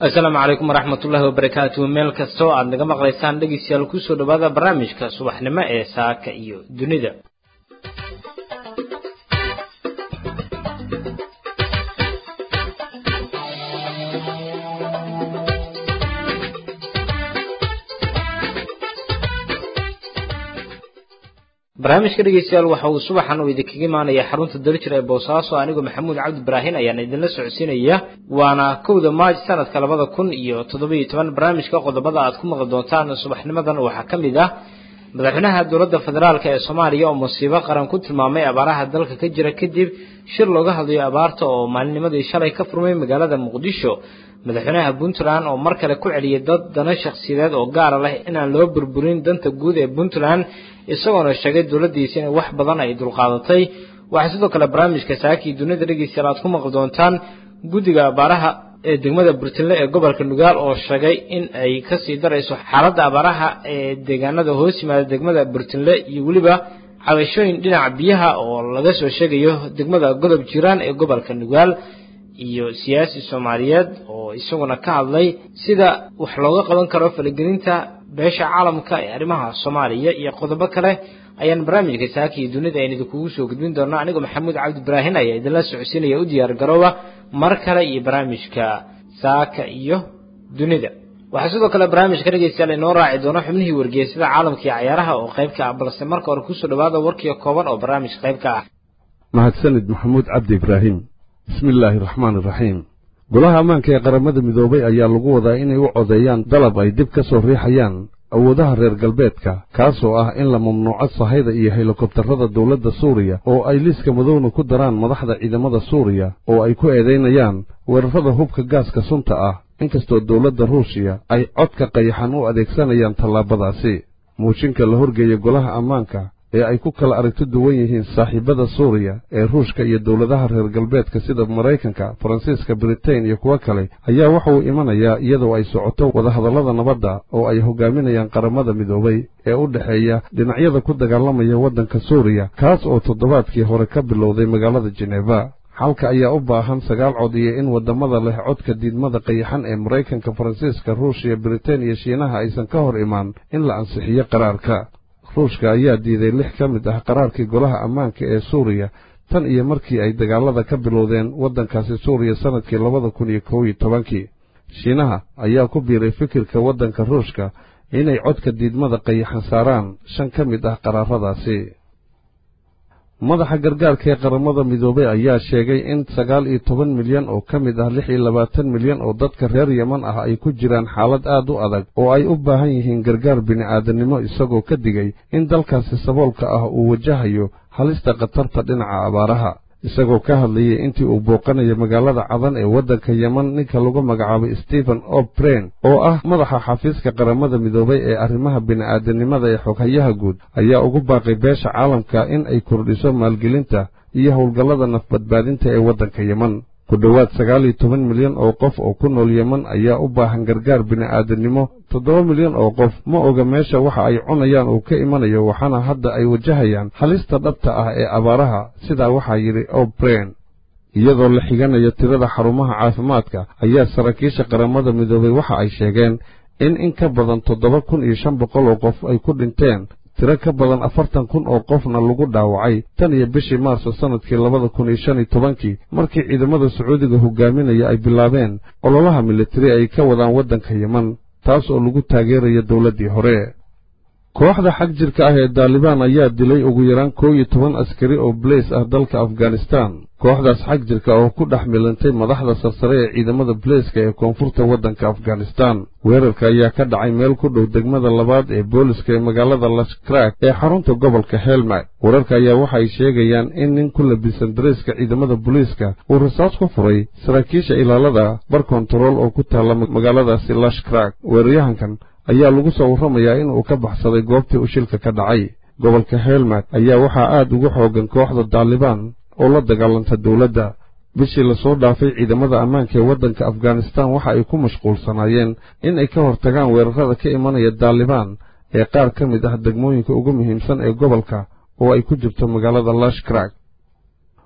asalaamu calaykum waraxmat ullaahi wabarakaatuhu meel kasta oo aad naga maqlaysaan dhegeystayaal kusoo dhowaada barnaamijka subaxnimo ee saaka iyo dunida barnaamijka dhegeystayaal waxa uu subaxan uu idinkaga imaanaya xarunta daljir ee boosaaso anigoo maxamuud cabdi ibraahin ayaan idinla socodsiinaya waana kowda maaj sanadka labada kun iyo toddobiyo toban barnaamijka qodobada aad ku maqli doontaan subaxnimadan waxaa ka mid ah madaxweynaha dowladda federaalk ee soomaaliya oo musiibo qaran ku tilmaamay abaaraha dalka ka jira kadib shir looga hadlayo abaarta oo maalinimadii shalay ka furmay magaalada muqdisho madaxweynaha puntland oo mar kale ku celiyay dad dana shakhsiyadeed oo gaara leh inaan loo burburin danta guud ee puntland isagoona sheegay dowladdiisa in wax badan ay dulqaadatay waxaa sidoo kale barnaamijka saakii dunida dhegeystayaal aad ku maqli doontaan guddiga abaaraha ee degmada burtinle ee gobolka nugaal oo sheegay in ay kasii darayso xaaladda abaaraha ee deegaanada hoos yimaada degmada burtinle iyo weliba cabashooyin dhinaca biyaha oo laga soo sheegayo degmada godob jiraan ee gobolka nugaal iyo siyaasi soomaaliyeed oo isaguna ka hadlay sida wax looga qaban karo faligelinta beesha caalamka ee arrimaha soomaaliya iyo qodobo kale ayaan barnaamijka saaka iyo dunida aynu idinkugu soo gudbin doonaa anigoo maxamuud cabdi ibraahin ayaa idinla socodsiinaya u diyaar garooba mar kale iyo barnaamijka saaka iyo dunida waxaa sidoo kale barnaamijka dhegeystayaal inoo raaci doono xubnihii wargeysada caalamka iyo cayaaraha oo qayb ka ah balse marka hore kusoo dhawaada warkiio kooban oo barnaamijka qayb ka ah mahadsanid maxamuud cabdi ibraahim bismi illaahi raxmaan iraxiim golaha ammaanka ee qaramada midoobay ayaa lagu wadaa inay u codeeyaan dalab ay dib ka soo riixayaan awoodaha reer galbeedka kaasoo ah in la mamnuuco sahayda iyo helikobtarrada dowladda suuriya oo ay liiska madowna ku daraan madaxda ciidamada suuriya oo ay ku eedaynayaan weerarrada hubka gaaska sunta ah inkastoo dowladda ruushiya ay codka qayaxan u adeegsanayaan tallaabadaasi muushinka la horgeeya golaha ammaanka ee ay ku kala aragti duwan yihiin saaxiibada suuriya ee ruushka iyo dowladaha reer galbeedka sida maraykanka faransiiska britain iyo kuwo kale ayaa waxa uu imanayaa iyadoo ay socoto wadahadallada nabadda oo ay hogaaminayaan qaramada midoobay ee u dhexeeya dhinacyada ku dagaalamaya waddanka suuriya kaas oo toddobaadkii hore ka bilowday magaalada jeneva xalka ayaa u baahan sagaal cod iyo in waddamada leh codka diidmada qayaxan ee maraykanka faransiiska ruushiya britain iyo shiinaha aysan ka hor imaan in la ansixiyo qaraarka ruushka ayaa diiday lix ka mid ah qaraarkii golaha ammaanka ee suuriya tan iyo markii ay dagaalada ka bilowdeen waddankaasi suuriya sannadkii labada kun iyo kow iyo tobankii shiinaha ayaa ku biiray fikirka waddanka ruushka inay codka diidmada qayaxan saaraan shan ka mid ah qaraaradaasi madaxa gargaarka ee qaramada midoobay ayaa sheegay in sagaal iyo toban milyan oo ka mid ah lix iyo labaatan milyan oo dadka reer yeman ah ay ku jiraan xaalad aad u adag oo ay u baahan yihiin gargaar bini'aadannimo isagoo ka digay in dalkaasi saboolka ah uu wajahayo halista khatarta dhinaca abaaraha isagoo ka hadlayay intii uu booqanayo magaalada cadan ee waddanka yeman ninka lagu magacaabay stephen o'bren oo ah madaxa xafiiska qaramada midoobay ee arrimaha bini'aadanimada ee xoghayaha guud ayaa ugu baaqay beesha caalamka in ay kordhiso maalgelinta iyo howlgallada nafbadbaadinta ee waddanka yeman ku dhowaad sagaal iyo toban milyan oo qof oo ku nool yeman ayaa u baahan gargaar bini'aadannimo toddoba milyan oo qof ma oga meesha waxa ay cunayaan uu ka imanayo waxaana hadda ay wajahayaan halista dhabta ah ee abaaraha sidaa waxaa yidhi o'bren iyadoo la xiganayo tirada xarumaha caafimaadka ayaa saraakiisha qaramada midoobay waxa ay sheegeen in in ka badan toddoba kun iyo shan boqol oo qof ay ku dhinteen tiro ka badan afartan kun oo qofna lagu dhaawacay tan iyo bishii maarso sannadkii labada kun iyo shan iyo tobankii markii ciidamada sacuudiga hogaaminaya ay bilaabeen ololaha militari ay ka wadaan waddanka yeman taas oo lagu taageerayo dowladdii hore kooxda xag jirka ah ee daalibaan ayaa dilay ugu yaraan koow iyo toban askari oo balays ah dalka afghanistan kooxdaas xag jirka oo ku dhex milantay madaxda sarsare ee ciidamada baleyska ee koonfurta waddanka afghanistan weerarka ayaa ka dhacay meel ku dhow degmada labaad ee booliska ee magaalada lashkrak ee xarunta gobolka helmad wararka ayaa waxa ay sheegayaan in nin ku labisan dareyska ciidamada booliiska uu rasaas ku furay saraakiisha ilaalada bar kontarool oo ku taalla magaaladaasi lashkrak weeraryahankan ayaa lagu soo warramayaa in uu ka baxsaday goobtii uu shilka ka dhacay gobolka helmad ayaa waxaa aad ugu xoogan kooxda daalibaan oo la dagaalanta dowladda bishii lasoo dhaafay ciidamada ammaanka ee waddanka afghanistan waxa ay ku mashquulsanaayeen in ay ka hortagaan weerarrada ka imanaya daalibaan ee qaar ka mid ah degmooyinka ugu muhiimsan ee gobolka oo ay ku jirto magaalada lashkrak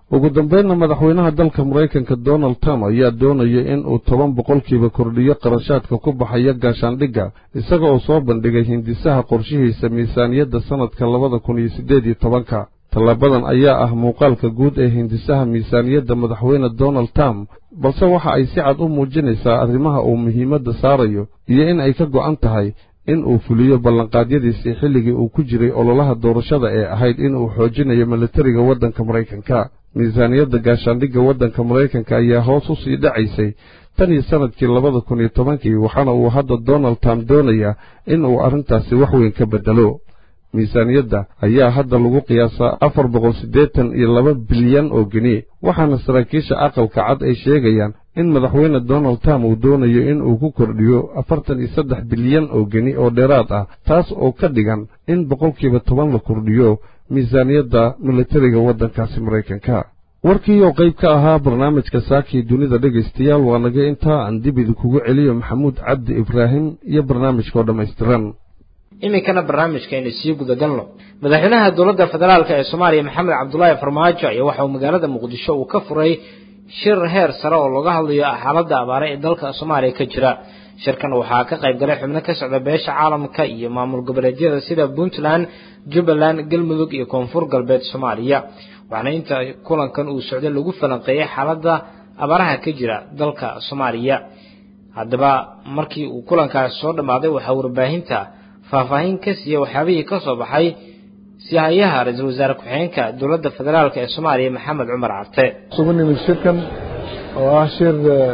ugu dambaynna madaxweynaha dalka maraykanka donald trump ayaa doonaya in uu toban boqolkiiba kordhiyo qarashaadka ku baxaya gaashaandhigga isaga oo soo bandhigay hindisaha qorshihiisa miisaaniyadda sannadka labada kun iyo siddeed iyo tobanka tallaabadan ayaa ah muuqaalka guud ee hindisaha miisaaniyadda madaxweyne donald trump balse waxa ay si cad u muujinaysaa arrimaha uu muhiimadda saarayo iyo in ay ka go'an tahay in uu fuliyo ballanqaadyadiisii xilligii uu ku jiray ololaha doorashada ee ahayd in uu xoojinayo militariga waddanka maraykanka miisaaniyadda gaashaandhigga waddanka maraykanka ayaa hoos u sii dhacaysay tan iyo sannadkii labada kun iyo tobankii waxaana uu hadda donald trump doonayaa in uu arrintaasi wax weyn ka beddelo miisaaniyadda ayaa hadda lagu qiyaasaa afar boqol siddeetan iyo laba bilyan oo geni waxaana saraakiisha aqalka cad ay sheegayaan in madaxweyne donald trump uu doonayo in uu ku kordhiyo afartan iyo saddex bilyan oo geni oo dheeraad ah taas oo ka dhigan in boqolkiiba toban la kordhiyo miisaaniyadda militariga waddankaasi maraykanka warkii oo qayb ka ahaa barnaamijka saakii dunida dhegaystayaal waa naga intaa aan dib idinkugu celiyo maxamuud cabdi ibraahim iyo barnaamijkaoo dhammaystiran iminkana barnaamijkaaynu sii gudagalno madaxweynaha dowladda federaalk ee soomaaliya maxamed cabdulaahi farmaajo ayaa waxa uu magaalada muqdisho uu ka furay shir heer sare oo looga hadlayo xaaladda abaare ee dalka soomaaliya ka jira shirkan waxaa ka qayb galay xubno ka socda beesha caalamka iyo maamul goboleedyada sida puntland jubbaland galmudug iyo koonfur galbeed soomaaliya waxaana inta kulankan uu socday lagu falanqeeyey xaaladda abaaraha ka jira dalka soomaaliya haddaba markii uu kulankaas soo dhammaaday waxaa warbaahinta faahfaahin ka siiya waxyaabihii ka soo baxay sihayaha ra-iisul wasaare ku-xigeenka dowladda federaalk ee soomaaliya maxamed cumar carte isugu nimid shirkan oo ah shir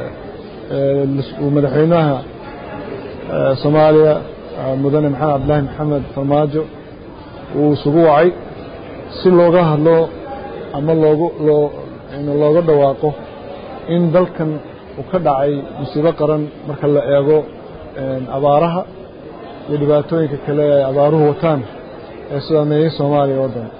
uu madaxweynaha soomaaliya mudane maxamed cabdilaahi maxamed farmaajo uu isugu wacay si looga hadlo ama loogu loo looga dhawaaqo in dalkan uu ka dhacay musiibo qaran marka la eego abaaraha iyo dhibaatooyinka kale ee abaaruhu wataan ee saameeyey soomaaliya oo dhan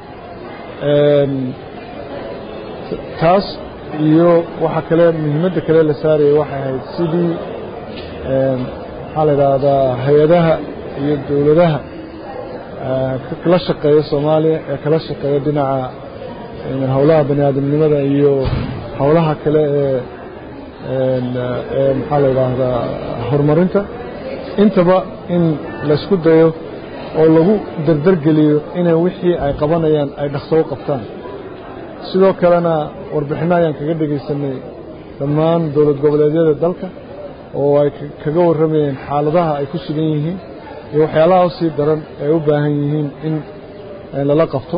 taas iyo waxa kale muhiimadda kale la saarayay waxay ahayd sidii maxaa la idhaahdaa hay-adaha iyo dowladaha kala shaqeeya soomaaliya ee kala shaqeeya dhinaca howlaha bani aadamnimada iyo howlaha kale ee ee maxaa la idhaahdaa horumarinta intaba in laysku dayo oo lagu dardargeliyo inay wixii ay qabanayaan ay dhaqso u qabtaan sidoo kalena warbixinno ayaan kaga dhegaysanay dhammaan dowlad goboleedyada dalka oo ay kaga warramayeen xaaladaha ay ku sugan yihiin iyo waxyaalaha u sii daran ee u baahan yihiin in lala qabto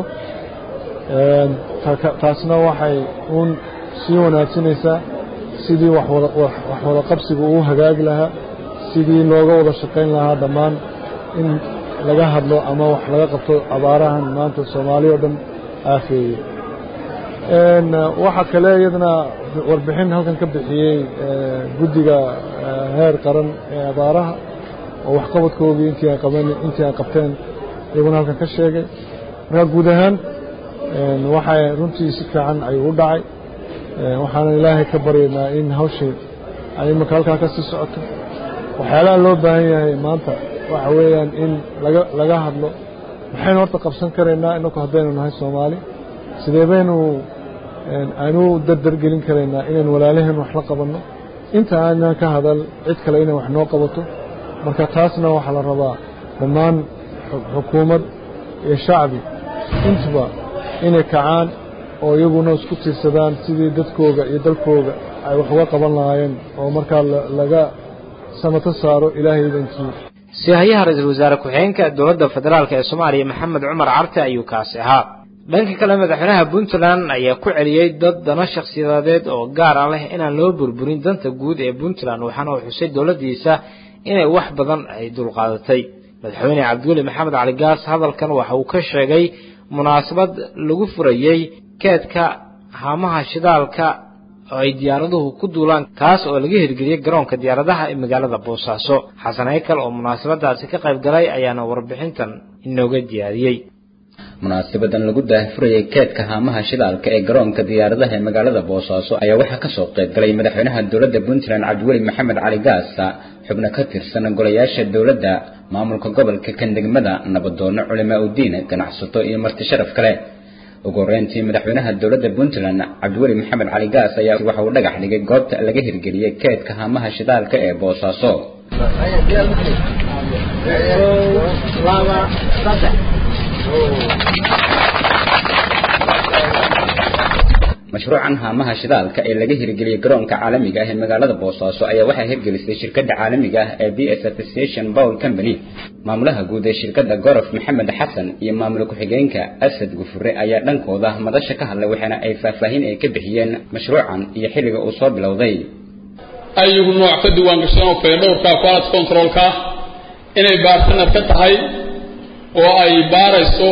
taasna waxay uun sii wanaagsanaysaa sidii wax wada qabsiga uu hagaagi lahaa sidii looga wada shaqayn lahaa dhammaan in laga hadlo ama wax laga qabto abaarahan maanta soomaaliya o dhan aafeeyey waxaa kale iyadana warbixin halkan ka bixiyey guddiga heer qaran ee abaaraha oo waxqabadkoogii intii ay qabeen intii ay qabteen iyaguna halkan ka sheegay marka guud ahaan waxay runtii si fiican ayuu u dhacay waxaana ilaahay ka baryaynaa in hawshii ay imanka halkaa ka sii socoto waxyaalaha loo baahan yahay maanta waxa weeyaan in laga laga hadlo maxaynu horta qabsan karaynaa inaku haddaynu nahay soomaali sidee baynu aynu dardargelin karaynaa inaynu walaalaheen wax la qabanno inta aanan ka hadal cid kale inay wax noo qabato marka taasna waxaa la rabaa dhammaan xukuumad iyo shacbi intuba inay kacaan oo iyaguna isku tiirsadaan sidii dadkooga iyo dalkooga ay wax uga qaban lahaayeen oo markaa laga samato saaro ilaahay idankii sihayaha ra-iisul wasaare ku-xigeenka dowladda federaalk ee soomaaliya maxamed cumar carte ayuu kaasi ahaa dhanka kale madaxweynaha puntland ayaa ku celiyey dad dano shakhsiyadeed oo gaara leh inaan loo burburin danta guud ee puntland waxaana uu xusay dowladdiisa inay wax badan ay dulqaadatay madaxweyne cabdiweli maxamed cali gaas hadalkan waxa uu ka sheegay munaasabad lagu furayey keedka haamaha shidaalka oo ay diyaaraduhu ku duulaan kaas oo laga hirgeliyey garoonka diyaaradaha ee magaalada boosaaso xasan haykal oo munaasabadaasi ka qayb galay ayaana warbixintan inooga diyaariyey munaasabadan lagu daahfurayay keedka haamaha shidaalka ee garoonka diyaaradaha ee magaalada boosaaso ayaa waxaa kasoo qayb galay madaxweynaha dowladda puntland cabdiweli maxamed cali gaasa xubno ka tirsan golayaasha dowladda maamulka gobolka kan degmada nabadoono culimaa udiin ganacsato iyo marti sharaf kale ugu horeyntii madaxweynaha dowladda puntland cabdiweli maxamed cali gaas ayaa waxa uu dhagax dhigay goobta laga hirgeliyey keedka haamaha shidaalka ee boosaaso mashruucan haamaha shidaalka ee laga hirgeliyey garoonka caalamiga ah ee magaalada boosaaso ayaa waxaa hirgelisay shirkadda caalamiga ah ee b s association bowl company maamulaha guud ee shirkadda gorof maxamed xasan iyo maamul ku-xigeenka asad gufure ayaa dhankooda madasha ka hadlay waxaana ay faahfaahin ay ka bixiyeen mashruucan iyo xilliga uu soo bilowday ayagu nooc ka diiwaan gashan oo faydhowrka quality controlka inay baartanar ka tahay oo ay baarayso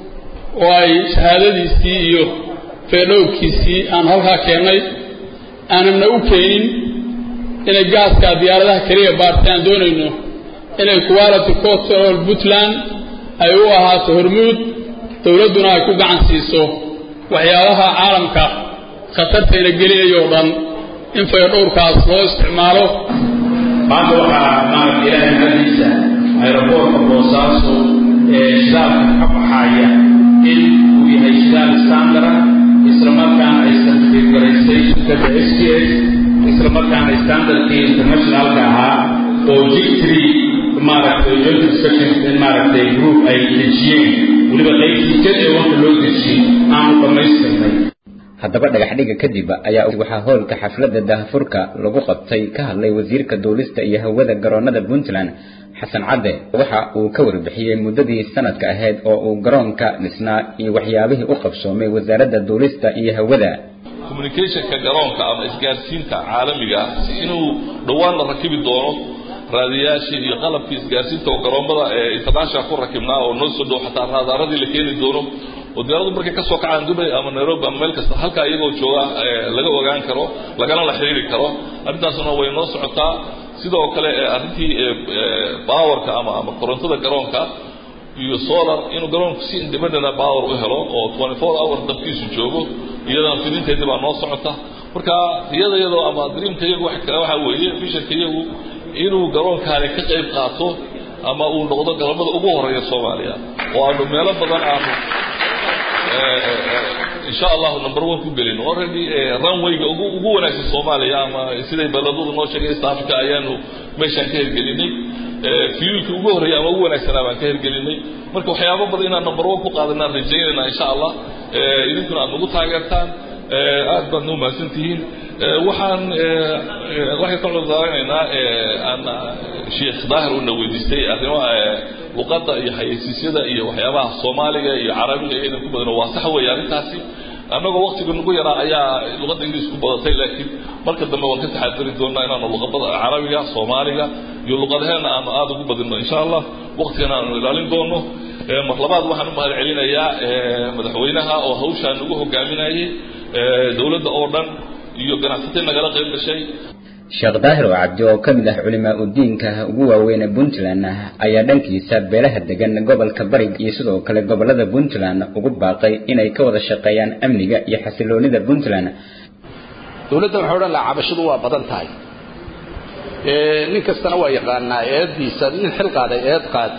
oo ay shahaadadiisii iyo faydhowrkiisii aan halkaa keennay aanamna u keenin inay gaaska diyaaradaha keliya baartay aan doonayno inay quality control puntland ay u ahaato hormuud dowladduna ay ku gacan siiso waxyaabaha caalamka khatartayna gelinayoo dhan in faydhowrkaas loo isticmaalo maanta waxaa maaragta ilaahay mahadiisa aeroboortka boosaaso ee shidaalka ka baxaaya in uu yahay shidaal standara isla markaana ay certificaraysay shirkadda s t s isla markaana standardkii internationalka ahaa oo jictry maaragtay joint inspection maaragtay group ay dejiyeen weliba qaybtii jad ee wanka loo dejiyey aanu dhammaystirnay haddaba dhagaxdhiga kadib ayaa waxaa hoolka xafladda daahfurka lagu qabtay ka hadlay wasiirka duulista iyo hawada garoonada puntland xasan cadde waxa uu ka warbixiyey muddadii sanadka ahayd oo uu garoonka dhisnaa iyo waxyaabihii u qabsoomay wasaaradda duulista iyo hawada communicationka garoonka ama isgaarsiinta caalamiga si inuu dhowaan la rakibi doono raadiyaashii iyo qalabkii isgaarsiinta oo garoommada ee international ku rakibnaa oo noo soo dhow xataa raadaaradii la keeni doono oo diyaaradu markay kasoo kacaan dubay ama nairobi ama meel kasta halkaa iyagoo jooga laga ogaan karo lagana la xiriiri karo arrintaasna way noo socotaa sidoo kale arrintii powerka ama ama korontada garoonka iyo solar inuu garoonku si independent power u helo oo 24 hour dabkiisu joogo iyadana fidinteedii baa noo socota marka iyada iyadoo ama dreamka iyagu wax kale waxa weeye visionka iyagu inuu garoonkaani ka qayb qaato ama uu noqdo galmada ugu horeeya soomaaliya oo aanu meelo badan aanu insha allahu number one ku gelin already runwayga ugu ugu wanaagsan soomaaliya ama siday baladadu noo sheegay east africa ayaanu meeshaan ka hirgelinay fiyuulkii ugu horreeyay ama ugu wanaagsanaa baan ka hirgelinay marka waxyaabo badan inaan number one ku qaadanaan rajaynayna insha allah idinkuna aad nagu taageertaan aad baad noo mahadsantihiin waxaan waxay ka cudurdaaranaynaa aan sheekh daahir una weydiistay arrimaha luqadda iyo xayeysiisyada iyo waxyaabaha soomaaliga iyo carabiga iyo inaan ku badano waa sax weeye arrintaasi annagoo waktiga nagu yaraa ayaa luqadda ingiliis ku badatay laakiin marka dambe waan ka taxadari doonaa inaanu luqadada carabiga soomaaliga iyo luqadaheena aanu aada ugu badino insha allah waktigana aanu ilaalin doono mar labaad waxaan u mahad celinayaa madaxweynaha oo hawshaan nagu hogaaminayay dowladda oo dhan iyo ganacsatay nagala qayb gashay sheekh daahir oo cabdi oo ka mid ah culimaa udiinka ugu waaweyn ee puntland ayaa dhankiisa beelaha degan gobolka bari iyo sidoo kale gobolada puntland ugu baaqay inay ka wada shaqeeyaan amniga iyo xasiloonida puntland dowladda waxaa odhan lahaa cabashadu waa badan tahay nin kastana waa yaqaanaa eeddiisa nin xil qaaday eed qaad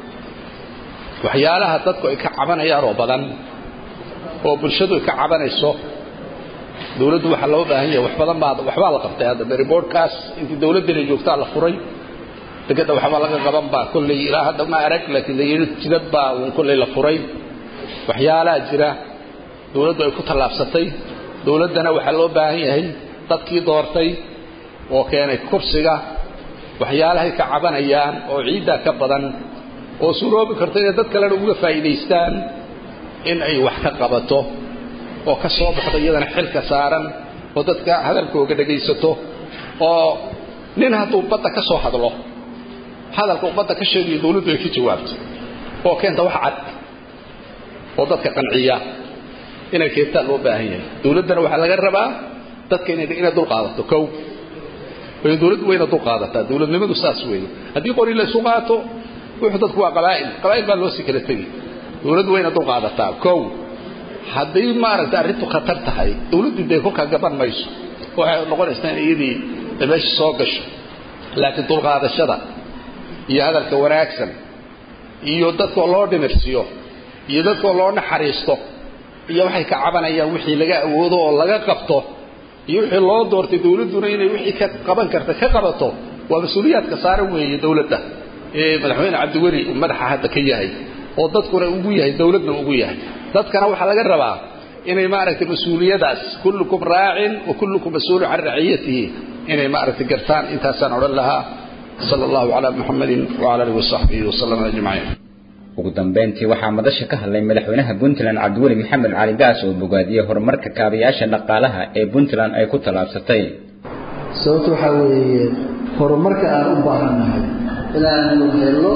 waxyaalaha dadku ay ka cabanayaan oo badan oo bulshadu ay ka cabanayso dowladdu waxaa loo baahan yahay wax badan baa waxbaa la qabtay hadda reportkaas intii dowladdana joogtaa la furay degedda waxba laga qaban baa kolley ilaa hadda ma arag laakiin layidhi jidad baa uun kolley la furay waxyaalaha jira dowladdu ay ku tallaabsatay dowladdana waxaa loo baahan yahay dadkii doortay oo keenay kursiga waxyaalahay ka cabanayaan oo ciiddaa ka badan oo suroobi karto inay dad kalena uga faa'iidaystaan in ay wax ka qabato oo ka soo baxdo iyadana xilka saaran oo dadka hadalkooga dhegaysato oo nin hadduu badda ka soo hadlo hadalka uu badda ka sheegayo dowladdu ay ka jawaabto oo keenta wax cad oo dadka qanciya inay keentaan loo baahan yahay dowladdana waxaa laga rabaa dadka inay inay dul qaadato kow way dowladdu wayna dul qaadataa dowladnimadu saas weeye haddii qori la isu qaato wuxuu dadku waa qabaa'il qabaa'il baa loo sii kala tegi dowladdu wayna dul qaadataa kow haddii maaragtay arrintu khatar tahay dowladdu dee kolkaa gaban mayso waxay noqonaysaa in iyadii meesha soo gasho laakiin dulqaadashada iyo hadalka wanaagsan iyo dadkoo loo dhimirsiyo iyo dadkoo loo naxariisto iyo waxay ka cabanayaan wixii laga awoodo oo laga qabto iyo wixii loo doortay dawladduna inay wixii ka qaban karta ka qabato waa mas-uuliyaadka saaran weeye dawladda ee madaxweyne cabdiweli uu madaxa hadda ka yahay oo dadkuna ugu yahay dawladna ugu yahay dadkana waxaa laga rabaa inay maaragtay mas-uuliyadaas kullukum raacin wa kullukum mas-uulun can raciyatihi inay maaragtay gartaan intaasaan odhan lahaa sala allahu calaa muxamadin wacala alihi wasaxbihi wasalama ajmaciin ugu dambeyntii waxaa madasha ka hadlay madaxweynaha puntland cabdiweli maxamed cali gaas oo bogaadiyey horumarka kaabayaasha dhaqaalaha ee puntland ay ku tallaabsatay sababta waxaa weeye horumarka aan u baahannahay inaanu helno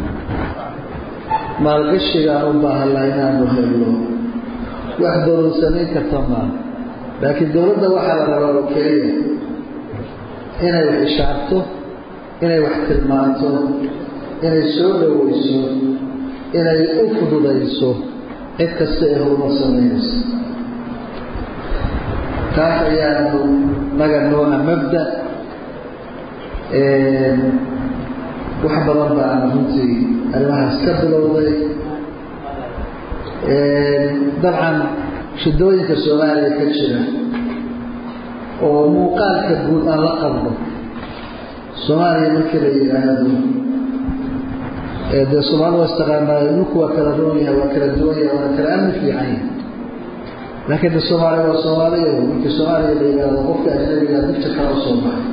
maalgashiga aan u baahannahay inaanu helno wax dowlad samayn karta maa laakiin dowladda waxaa la rabaa oo keliya inay wax ishaarto inay wax tilmaanto inay soo dhoweyso inay u fududayso cid kasta ee horumar samaynayso taas ayaanu naga noona mabda wax badan baana runtii arrimahaas ka bilowday dabcan shidooyinka soomaaliya ka jira oo muuqaalka guud aan la qabno soomaaliya markii la yidhaahdo dee soomaalida waa istaqaanaayo ninku waa kala roon yahay waa kala duwan yahay waana kala amni fiican yahay laakiin de soomaaliya waa soomaaliya markii soomaaliya la yidhaahdo qofka ajnabiga dibta kala u soo baxay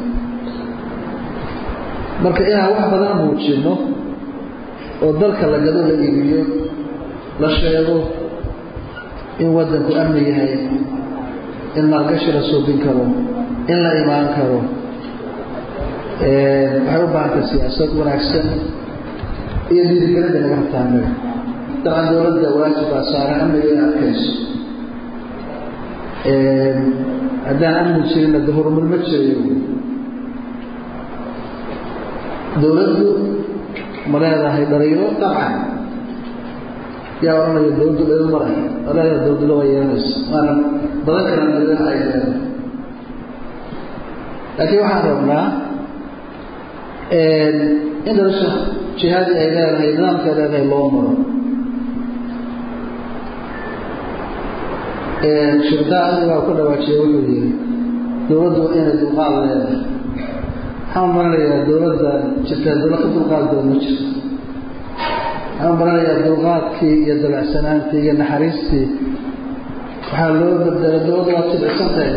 marka inaan wax badan muujino oo dalka la gado la iibiyo la sheego in waddanku amni yahay in maalgashi la suubin karo in la imaan karo waxay u baahantay siyaasad wanaagsan iyo dhiirigelinta naga rabtaa annaga dabcan dowladda waajib baa saaran amniga in adkayso haddaan amni jirinna de horumar ma jirayo dowladdu ma leedahay dhaliilo dabcan yaa odhanaya dowladdu dhaliil ma leh ma leedahay dowladda waa yeelanaysa waana badan kala dhaliil ay leedahay laakiin waxaan rabnaa in dhalasha jihaadii ay leedahay nidaamka ay leedahay loo maro shirdaa adigaa ku dhawaajiya wuxuu yihi dowladdu inay dulqaad leedahay waxaan maranayaa dowladda jirtaa dowlad ka dulqaad badan ma jirto waxaan maranayaa dulqaadkii iyo dabacsanaantii iyo naxariistii waxaa loo badalay dowladda waa jibcisantahay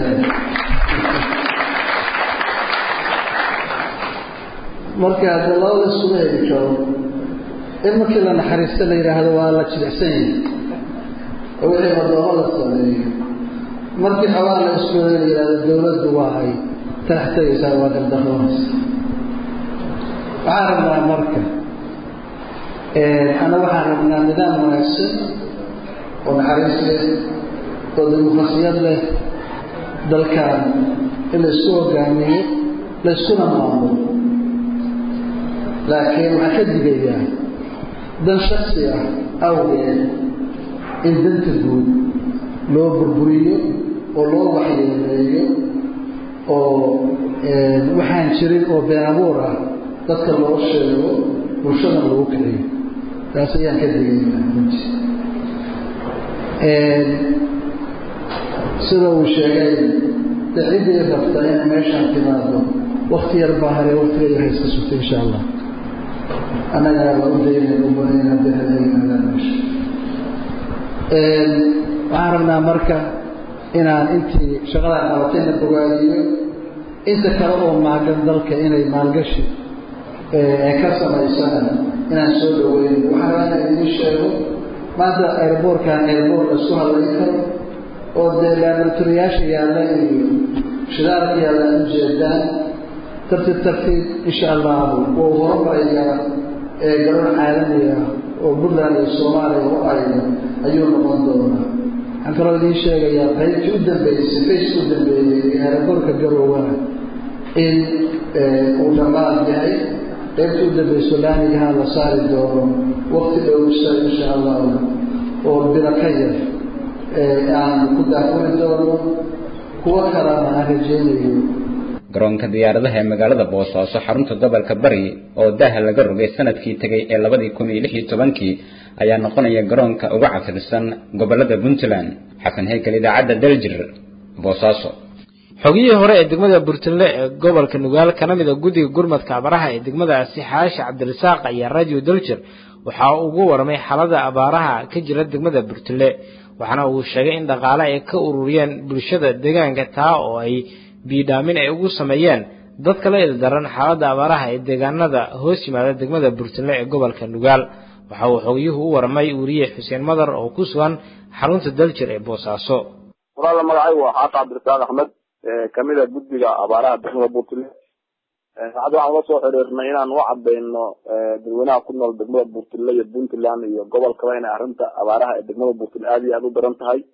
marka de labada isugu heli karo in markii la naxariista la yidhaahdo waa la jibicsan yahay oo wixii madoomo la sameeyo markii xoogaa la isku la yidhahdo dowladdu waa ay talax tegaysaa waa gardaroonaysa waxaan rabnaa marka ana waxaan rabnaa nidaam wanaagsan oo naxariis leh oo dimuqrasiyad leh dalkan in la isku hogaamiyo la iskuna maamulo laakiin waxaan ka digayaa dan shaksi ah awgeed in danta guud loo burburiyo oo loo waxyeeleeyo oo waxaan jirin oo been abuur ah dadka loo sheego bulshadan lagu kiciyo taas ayaan ka digayaa runtii sida uu sheegay de ciddii rabta inay meeshaan timaado wakti yar baa hare waktiga yar hayska sugta insha allah annagaa la u daynay u banayn haddii hada yimaadaan meesha waxaan rabnaa marka inaan intii shaqadaa qabatayna bogaadiyo inta kale oo maagan dalka inay maalgashi ay ka samaysana inaan soo dhaweyno waxaan rabaa inaan idiin sheego maanta airboortkan airboort la isku hadlayn karo oo dee laabaratoriyaasha yaalla iyo shidaalka yaalla aan ujeedaan tartiib tartiib insha allahu wuu horumarayaa ee garoon caalamiga oo puntland iyo soomaaliya u ayno ayuu noqon doonaa waxaan kaloo idiin sheegayaa qaybtii u dambeysay faceki u dambeeyey ee aeroboortka garowana in uu dhammaan yahay qaybtii u dambeyso laamigaha la saari doono wakti dhowsa insha allahu oo bilo ka yar aan ku daafuri doono kuwo kalena aan rajeynayo garoonka diyaaradaha ee magaalada boosaaso xarunta gobolka bari oo daaha laga rogay sanadkii tegay ee labadii kun iyo lix iyo tobankii ayaa noqonaya garoonka ugu casrisan gobolada puntland xasan heykal idaacadda daljir boosaaso xogiyihii hore ee degmada burtinle ee gobolka nugaal kana mid a guddiga gurmadka abaraha ee degmadaasi xaashi cabdirasaaq ayaa radio daljir waxa uu ugu warmay xaalada abaaraha ka jira degmada burtinle waxaana uu sheegay in dhaqaale ay ka ururiyeen bulshada deegaanka taa oo ay biidhaamin ay ugu sameeyeen dadka la ildaran xaaladda abaaraha ee deegaanada hoos yimaada degmada burtinle ee gobolka nugaal waxa uu xogiyuhu u warmay weriye xuseen madar oo ku sugan xarunta daljir ee boosaaso walaala magacay waa xaata cabdirasaaq axmed kamid a guddiga abaaraha degmada puntland hadda waxaan ula soo xiriirnay inaan u cadayno dadweynaha ku nool degmada puntland iyo puntland iyo gobolkaba inay arrinta abaaraha ee degmada puntland aada iyo aada u daran tahay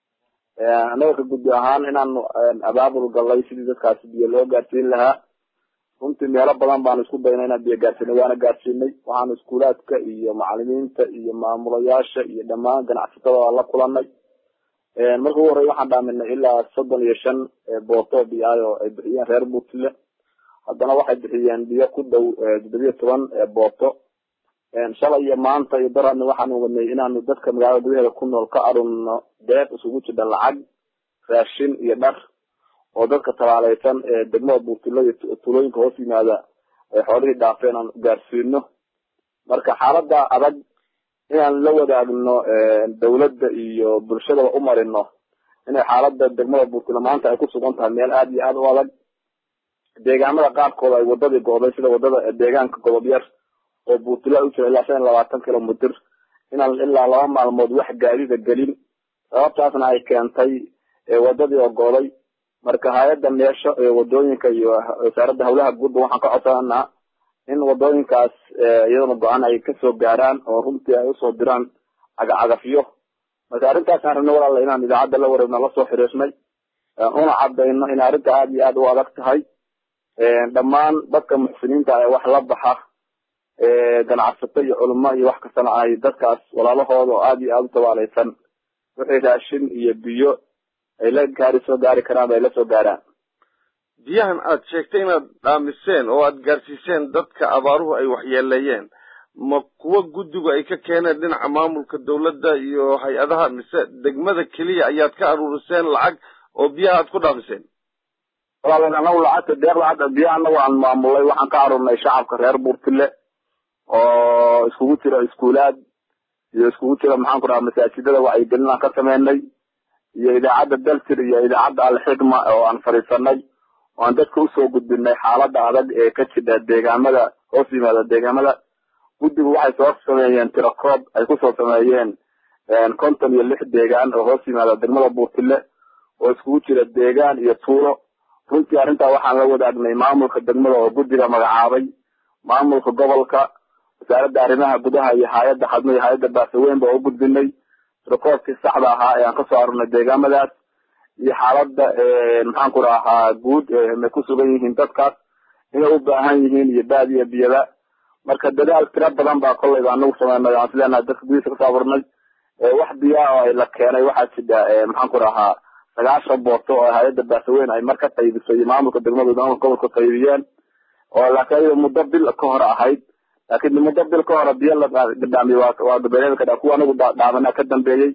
annaga ka guddi ahaan inaanu abaabul galay sidii dadkaasi biyo loo gaarsiin lahaa runtii meelo badan baanu isku daynay inaan biyo gaarsiinay waana gaarsiinay waxaanu iskuulaadka iyo macalimiinta iyo maamulayaasha iyo dhammaan ganacsatada la kulanay marka ugu horey waxaan dhaaminay ilaa soddon iyo shan booto biyaay oo ay bixiyeen reer puntland haddana waxay bixiyeen biyo ku dhow toddobiyo toban booto shalay iyo maanta iyo darani waxaanu wadnay inaanu dadka magaalada gudaheeda ku nool ka arunno deeq isugu jidha lacag raashin iyo dhar oo dadka tabaaleysan ee degmada buurtilo iyo tulooyinka hoos yimaada ay xoolihii dhaafeen aan gaarsiino marka xaalada adag inaan la wadaagno dawladda iyo bulshadaba u marino inay xaalada degmada buurtilo maanta ay ku sugan tahay meel aada iyo aada u adag deegaamada qaarkooda ay wadadii go'day sida wadada deegaanka godob yar oo buurtilo u jira ilaa shan iyo labaatan kilomitr inaan ilaa laba maalmood wax gaadida gelin sababtaasna ay keentay wadadii oo go'day marka hay-adda meesho ee wadooyinka iyo wasaaradda hawlaha guudba waxaan ka codsananaa in wadooyinkaas iyadana go-aan ay kasoo gaaraan oo runtii ay usoo diraan cagacagafyo marka arrintaasaan rabnay walaala inaan idaacadda la wareegno lasoo xiriirnay una cadayno in arrinta aada iyo aada u adag tahay dhammaan dadka muxsiniinta ee wax la baxa ganacsato iyo culimo iyo wax kastana ay dadkaas walaalahooda oo aada iyo aada u tabaaleysan wixii raashin iyo biyo ay la gaari soo gaari karaan ay la soo gaaraan biyahan aad sheegtay inaad dhaamiseen oo aad gaarsiiseen dadka abaaruhu ay waxyeeleeyeen ma kuwa guddigu ay ka keeneen dhinaca maamulka dawladda iyo hay-adaha mise degmada keliya ayaad ka aruuriseen lacag oo biyaha aad ku dhaamiseen walaal anagu lacagta deeq lacagta biyaha anagu aan maamulay waxaan ka aruurnay shacabka reer buurtile oo iskugu jira iskuulaad iyo iskugu jira maxaan ku dhaha masaajidada wacyigelin aan ka sameynay iyo idaacadda dalsir iyo idaacadda alxikma oo aan fadhiisanay oo aan dadka usoo gudbinay xaalada adag ee ka jidha deegaamada hoos yimaada deegaamada guddigu waxay soo sameeyeen tirakoob ay kusoo sameeyeen konton iyo lix deegaan oo hoos yimaada degmada buurtile oo iskugu jira deegaan iyo tuulo runtii arrintaa waxaan la wadaagnay maamulka degmada oo guddiga magacaabay maamulka gobolka wasaaradda arrimaha gudaha iyo hay-adda xadmo iyo hay-adda baasaweyn baa u gudbinay tirakoobkii saxda ahaa ee aan kasoo arurnay deegaamadaas iyo xaalada maxaan ku rahaa guud may ku sugan yihiin dadkaas inay u baahan yihiin iyo baad iyo biyada marka dadaal tira badan baa kolleyba anagu sameynay aan isleenahay dadka gudihiisa kasoo abuurnay wax biyaa oo ay la keenay waxaa jira maxaan ku rahaa sagaashan booto oo hay-adda baasaweyn ay mar ka qaybisay iyo maamulka degmada maamulka gobolka qaybiyeen oo laakiin ayada muddo bil ka hore ahayd laakiin muddo bil ka hore biyo la gadhaamiy waa gabeelada kadha kuwa anagu dhaamana ka dambeeyey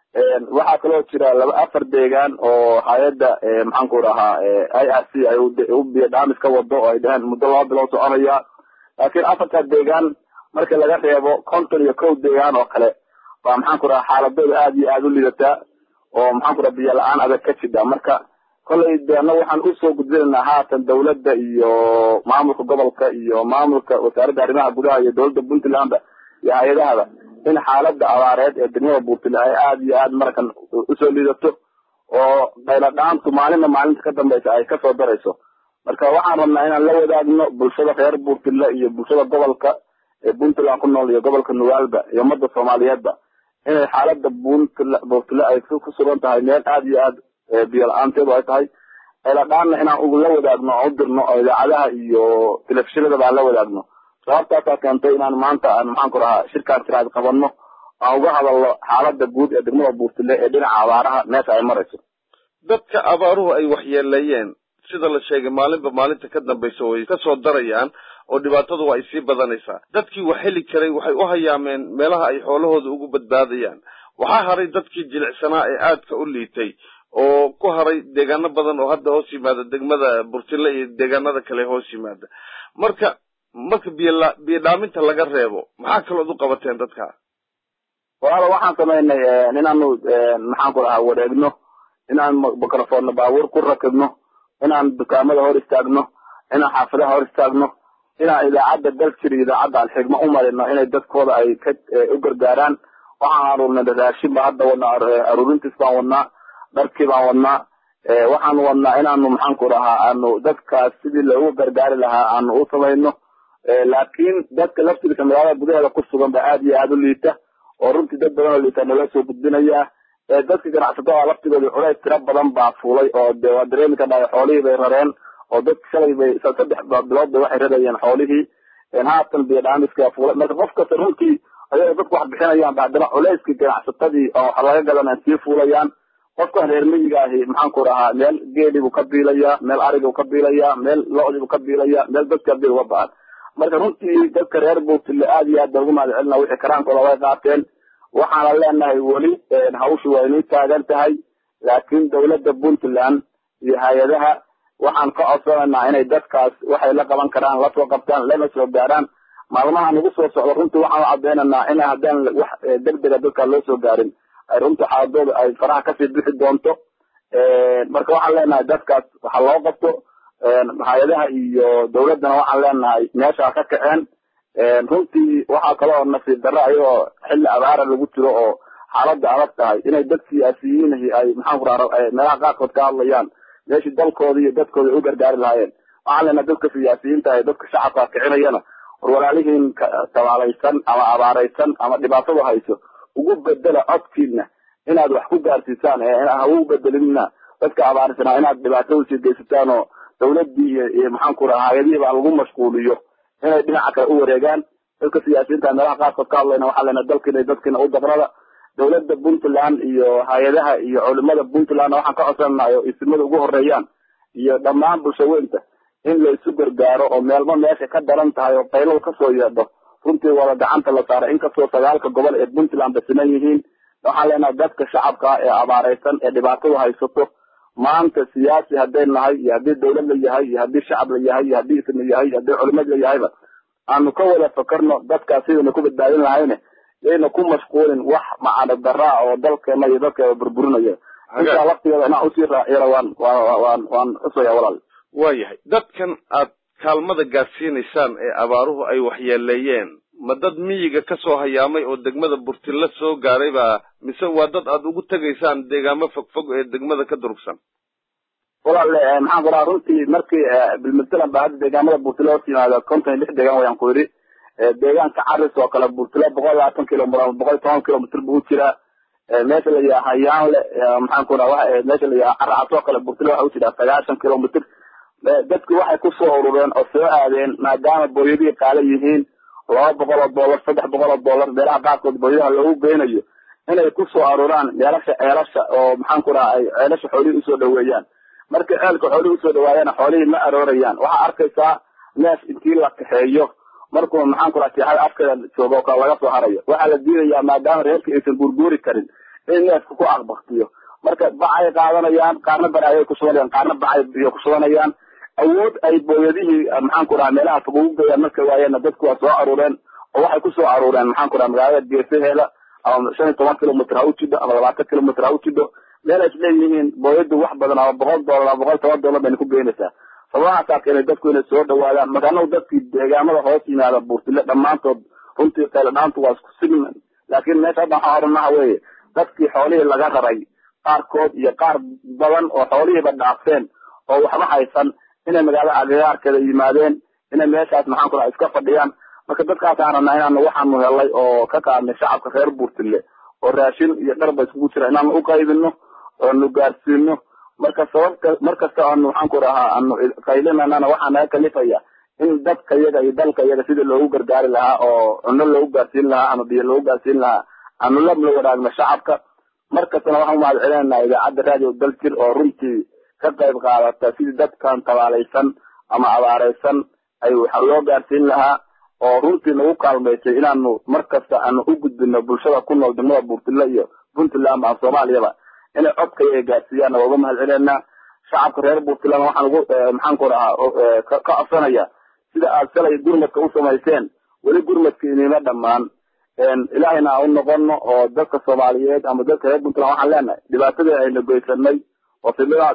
waxaa kaloo jira laba afar deegaan oo hay-adda maxaan ku rahaa i r c ay u biyo dhaamis ka wado oo ay dhaheen muddo laba bilood soconaya laakiin afarta deegaan marka laga reebo konton iyo kow deegaan oo kale baa maxaan ku rahaa xaaladooda aada iyo aada u lidataa oo maxaan ku raha biyo la-aan adag ka jidha marka kollay de annaga waxaan usoo gudbinaynaa haatan dawladda iyo maamulka gobolka iyo maamulka wasaaradda arrimaha gudaha iyo dawladda puntlandba iyo hay-adahaba in xaalada abaareed ee degmada buurtile ay aada iyo aada markan usoo liidato oo qayla dhaantu maalinna maalinta ka dambeysa ay kasoo darayso marka waxaan rabnaa inaan la wadaagno bulshada reer buurtile iyo bulshada gobolka ee puntland ku nool iyo gobolka nugaalba iyo ummadda soomaaliyeedba inay xaalada buntl buurtile ay ku sugan tahay meel aada iyo aada biyo la-aanteedu ay tahay qayla dhaanna inaan la wadaagno oo u dirno oo idaacadaha iyo telefishinadaba aan la wadaagno sababtaasaa keentay inaan maanta aan maxaan ku rahaa shirkaan tiraad qabanno aan uga hadalno xaalada guud ee degmada buurtile ee dhinaca abaaraha meesha ay marayso dadka abaaruhu ay waxyeeleeyeen sida la sheegay maalinba maalinta ka dambaysa way kasoo darayaan oo dhibaatadu waa ay sii badanaysaa dadkii wax heli karay waxay u hayaameen meelaha ay xoolahooda ugu badbaadayaan waxaa haray dadkii jilicsanaa ee aadka u liitay oo ku haray deegaano badan oo hadda hoos yimaada degmada burtile iyo deegaanada kale hoos yimaada marka marka biyola biyo dhaaminta laga reebo maxaa kalood u qabateen dadka walaalo waxaan samaynay inaanu maxaan ku dhahaa wareegno inaan microfoonna baabuur ku rakibno inaan dukaamada hor istaagno inaan xaafadaha hor istaagno inaan idaacadda dalkir iyo idaacadda alxigma u marino inay dadkooda ay ka u gargaaraan waxaan aruurnay raashin baa hadda wadnaa aruurintiis baan wadnaa dharkii baan wadnaa waxaan wadnaa inaanu maxaan ku dhahaa aanu dadkaas sidii loogu gargaari lahaa aanu u samayno laakiin dadka laftiisa magaalada gudaheeda ku sugan ba aad iyo aada u liita oo runtii dad badan oo liita nala soo gudbinayaa dadka ganacsatada laftigooda culays tiro badan baa fuulay oo de waa dareemi ka dhahay xoolihii bay rareen oo dadka shalay bay saddex bilood bay waxay rarayeen xoolihii haatan biyo dhaamiska fuulay marka qof kasta runtii ayagoo dadku wax bixinayaan ba haddana culayskii ganacsatadii oo wax laga gadanaan sii fuulayaan qofkan reer miyiga ahi maxaan ku dhahaa meel geelii buu ka biilayaa meel arigii buu ka biilayaa meel lo-dii buu ka biilayaa meel dadka bil uga ba'an marka runtii dadka reer buurtile aad iyo aad baan ugu mahad celina wixii karaankooda way qaateen waxaana leenahay weli hawshu waa inay taagan tahay laakiin dawladda puntland iyo hay-adaha waxaan ka codsanaynaa inay dadkaas waxay la qaban karaan lasoo qabtaan lana soo gaaraan maalmaha nagu soo socdo runtii waxaan u cadaynaynaa in haddaan wax degdega dadka loo soo gaarin ay runtii xaaladooda ay faraha kasii bixi doonto marka waxaan leenahay dadkaas waxa loo qabto hay-adaha iyo dawladdana waxaan leenahay meesha ka kaceen runtii waxaa kaloo nasiib darro ayagoo xilli abaara lagu jiro oo xaaladda adag tahay inay dad siyaasiyiinahi ay maxaan ku raa meelaha qaarkood ka hadlayaan meeshii dalkooda iyo dadkooda u gargaari lahaayeen waxaan leenahay dadka siyaasiyiinta ee dadka shacabka kicinayana war walaalihiin tabaalaysan ama abaaraysan ama dhibaatadu hayso ugu bedela codkiina inaad wax ku gaarsiisaan ee ha ugu bedelinna dadka abaarsanaa inaad dhibaato usii geysataan oo dawladdii iyo maxaan ku raha hay-adihii baa lagu mashquuliyo inay dhinaca kale u wareegaan dadka siyaasiyiinta meelaha qaarkood ka hadlayna waxaa leenahay dalkiina dadkiina u dabrada dawladda puntland iyo hay-adaha iyo culimada puntlandna waxaan ka codsananaa oo isimada ugu horeeyaan iyo dhammaan bulshaweynta in la isu gargaaro oo meelba meesha ka daran tahay oo qayladu kasoo yeedho runtii wada gacanta la saaray inkastoo sagaalka gobol ee puntland basinan yihiin waxaan leenahay dadka shacabka ah ee abaaraysan ee dhibaatadu haysato maanta siyaasi hadday nahay iyo haddii dawlad la yahay iyo haddii shacab la yahay iyo haddii ism la yahay iyo haddii culimad la yahayba aanu ka wada fakarno dadkaas sidayna ku badbaadin lahayne yayna ku mashquulin wax macana daraa oo dalkeena iyo dadkeeda burburinaya intaa waktigeeda inaan usii raaciyana waan waan waan xusaya walaal waayahay dadkan aad kaalmada gaadsiinaysaan ee abaaruhu ay waxyeeleeyeen ma dad miyiga ka soo hayaamay oo degmada burtilla soo gaaray baa mise waa dad aad ugu tegaysaan deegaamo fogfog ee degmada ka durugsan walaal maxaan ku dhaha runtii markii bilmatalan baa hadda deegaamada burtilla hoos yimaada konton iyo lix deegaan wayaan ku yidhi deegaanka caris oo kale burtilla boqol labaatan kilomitr boqol iyo toban kilomitr buu jiraa meesha la yidhaha hayaanle maxaan ku dhaha meesha la yidhaha caracas oo kale burtilla waxa u jiraa sagaashan kilomitr dadki waxay kusoo urureen oo soo aadeen maadaama booyadihii qaala yihiin laba boqol oo dollar saddex boqol oo dollar meelaha qaarkood booyadaha loogu geynayo inay kusoo aruuraan meelasha ceelasha oo maxaan ku dhaha ay ceelasha xoolihii usoo dhaweeyaan markay ceelka xoolihii usoo dhawaayana xoolihii ma aroorayaan waxaa arkaysaa neef intii la kaxeeyo markuu maxaan ku dhaha seexada afkeeda joogo oo kale laga soo harayo waxaa la diidayaa maadaama reerka aysan guurguuri karin in neefka ku aqbaktiyo marka bacay qaadanayaan qaarna baraayay ku shubanayaan qaarna bacay biyo ku shubanayaan awood ay booyadihii maxaan ku dhaha meelaha fog ugu geeyaan markay waayeenna dadku waa soo aruureen oo waxay kusoo aruureen maxaan ku dhaha magaalada geesaheeda ama shan iyo toban kilomitr ha u jidho ama labaatan kilomitr ha u jidho meel ay isleeyihiin booyadu wax badan ama boqol dollar ama boqol toban dollar bayna ku geynaysaa sababahaasaa keenay dadku inay soo dhawaadaan markaanagu dadkii deegaamada hoos yimaada buurtile dhammaantood runtii qaylo dhaantu waa isku sigman laakiin meesha hadda waxaa odhanaha weeye dadkii xoolihii laga raray qaarkood iyo qaar badan oo xoolihiiba dhaafeen oo waxba haysan inay magaalada agagaarkeeda yimaadeen inay meeshaas maxaan ku dhaha iska fadhiyaan marka dadkaasaan rabnaa inaanu waxaanu helay oo ka qaadnay shacabka reer buurtile oo raashin iyo dharba iskugu jira inaanu u qaybino oonu gaarsiino marka sababka mar kasta aanu maxaan ku dhahaa aanu qaylinanana waxaa naga kalifaya in dadka yaga iyo dalka yaga sidii loogu gargaari lahaa oo cunno loogu gaarsiin lahaa ama biyo loogu gaarsiin lahaa aanu la la wadaagno shacabka mar kastana waxaan umahad celinaynaa idaacadda radio daljir oo runtii ka qayb qaadata sidii dadkan tabaalaysan ama abaaraysan ay waxa loo gaarsiin lahaa oo runtii nagu kaalmaysay inaanu mar kasta aanu u gudbino bulshada ku nool degmada buurtile iyo puntland ama soomaaliyaba inay codkaya ay gaarsiiyaan waa uga mahad celinaa shacabka reer puntland waxaan ugu maxaan ku rahaa ka codsanaya sida aad shalay gurmadka u samayseen weli gurmadka inima dhammaan ilaahayna aan u noqono oo dadka soomaaliyeed ama dadka reer puntland waxaan leenahay dhibaatadii ayna goysanay oo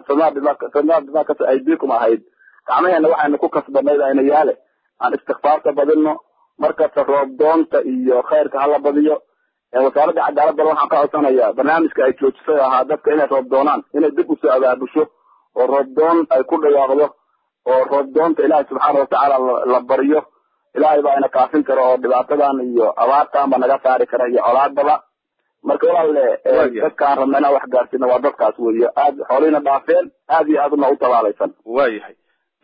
fidnaa aydikum ahayd gacmaheena waxayna ku kasbanayd ayna yaale aan istikfaarta badino markasta roobdoonta iyo khayrka hala badiyo wasaaradda cadaaladana waxaan ka codsanayaa barnaamijka ay joojisay ahaa dadka inay roob doonaan inay dib usoo abaabusho oo roobdoon ay ku dhawaaqdo oo roobdoonta ilaahay subxaana watacaala la baryo ilaahay baa ina kaafin kara oo dhibaatadan iyo abaartan ba naga saari kara iyo colaadaba marka walaalle dadkaan rabna inaan wax gaarsiino waa dadkaas weeye aad xoolihina dhaafeen aad iyo aadna u tabaalaysan waayahay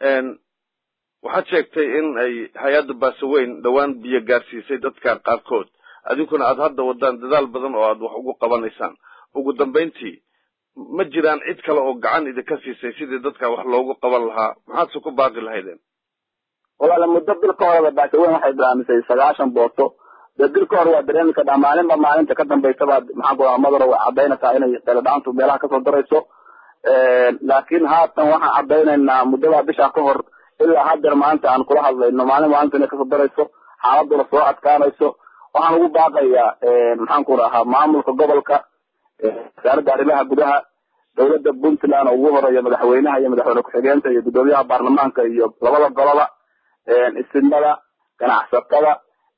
waxaad sheegtay in ay hay-adda baasaweyn dhowaan biyo gaarsiisay dadkan qaarkood adinkuna aad hadda wadaan dadaal badan oo aad wax ugu qabanaysaan ugu dambayntii ma jiraan cid kale oo gacan idinka siisay sidii dadkan wax loogu qaban lahaa maxaadse ku baaqi lahaydeen walaale muddo bil ka horeba baasaweyn waxay bilaamisay sagaashan booto dee bil ka hore waa dareemi kadhaa maalinba maalinta ka dambaysa baad maxaan ku rahaa madaro way caddaynaysaa inay qeeladhaantu meelaha kasoo darayso laakiin haatan waxaan caddaynaynaa muddadaa bishaa ka hor ilaa haddeer maalinta aan kula hadlayno maalin maalinta inay kasoo darayso xaaladuna soo adkaanayso waxaan ugu baaqayaa maxaan ku rahaa maamulka gobolka wasaaradda arrimaha gudaha dowladda puntland oo ugu horeeya madaxweynaha iyo madaxweyne ku-xigeenta iyo guddoomiyaha baarlamaanka iyo labada goloba isimada ganacsatada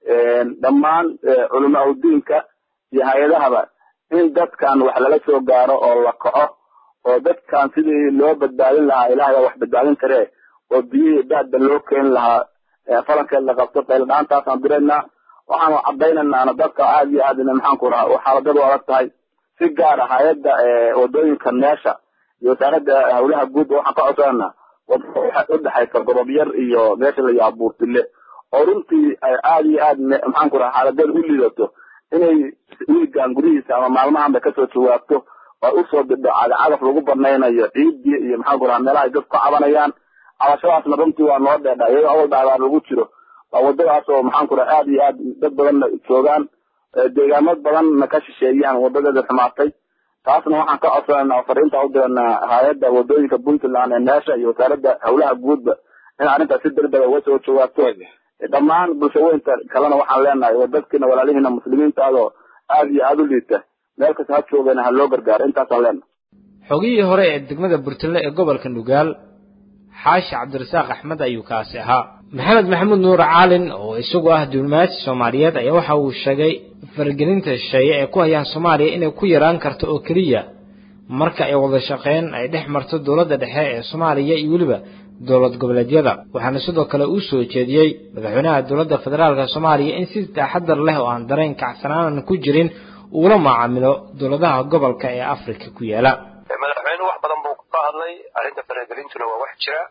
dhammaan culamaa udiinka iyo hay-adahaba in dadkan wax lala soo gaaro oo la kaco oo dadkan sidii loo badbaadin lahaa ilahay baa wax badbaadin karee oo biyihii daadba loo keeni lahaa falankeed la qabto qayladhaantaasaan diraynaa waxaanu caddaynaynana dadka aad iyo aad maxaan ku rahaa xaaladadu adag tahay si gaara hay-adda wadooyinka meesha iyo wasaaradda hawlaha guud waxaan ka codsananaa udhexaysa gorob yar iyo meesha la yaha buurtile oo runtii aad iyo aad maxaan ku rahaa xaaladeeda u liidato inay wiigan gudihiisa ama maalmahan bay kasoo jawaabto oo usoo didho cagacagaf lagu banaynayo ciidii iyo maxaan ku rahaa meelaha ay dadku ka cabanayaan cabashadaasna runtii waa noo dheedha iyadoo awal dhaabaar lagu jiro waa wadadaas oo maxaan ku raha aad iyo aad dad badanna joogaan deegaamad badanna ka shisheeyaan wadadeeda xumaatay taasna waxaan ka codsanayna oo fariinta u diranaa hay-adda wadooyinka puntland ee meesha iyo wasaaradda hawlaha guudba in arrintaas si degdega uga soo jawaabto dhammaan bulshaweynta kalena waxaan leenahay oo dadkiina walaalihiina muslimiinta adoo aad iyo aada u liita meel kasta ha joogeen ha loo gargaaro intaasaan leenahay xogihii hore ee degmada burtille ee gobolka nugaal xaashi cabdirasaaq axmed ayuu kaasi ahaa maxamed maxamuud nuur caalin oo isagu ah diblomaasi soomaaliyeed ayaa waxa uu sheegay faragelinta shisheeye ee ku hayaan soomaaliya inay ku yaraan karto oo keliya marka ay wada shaqeyn ay dhex marto dowladda dhexe ee soomaaliya iyo weliba dowlad goboleedyada waxaana sidoo kale uu soo jeediyey madaxweynaha dowladda federaalka soomaaliya in si taxadar leh oo aan dareen kacsanaanan ku jirin uula macaamilo dowladaha gobolka ee afrika ku yaala madaxweynuhu wax badan buu ka hadlay arrinta faragelintuna waa wax jira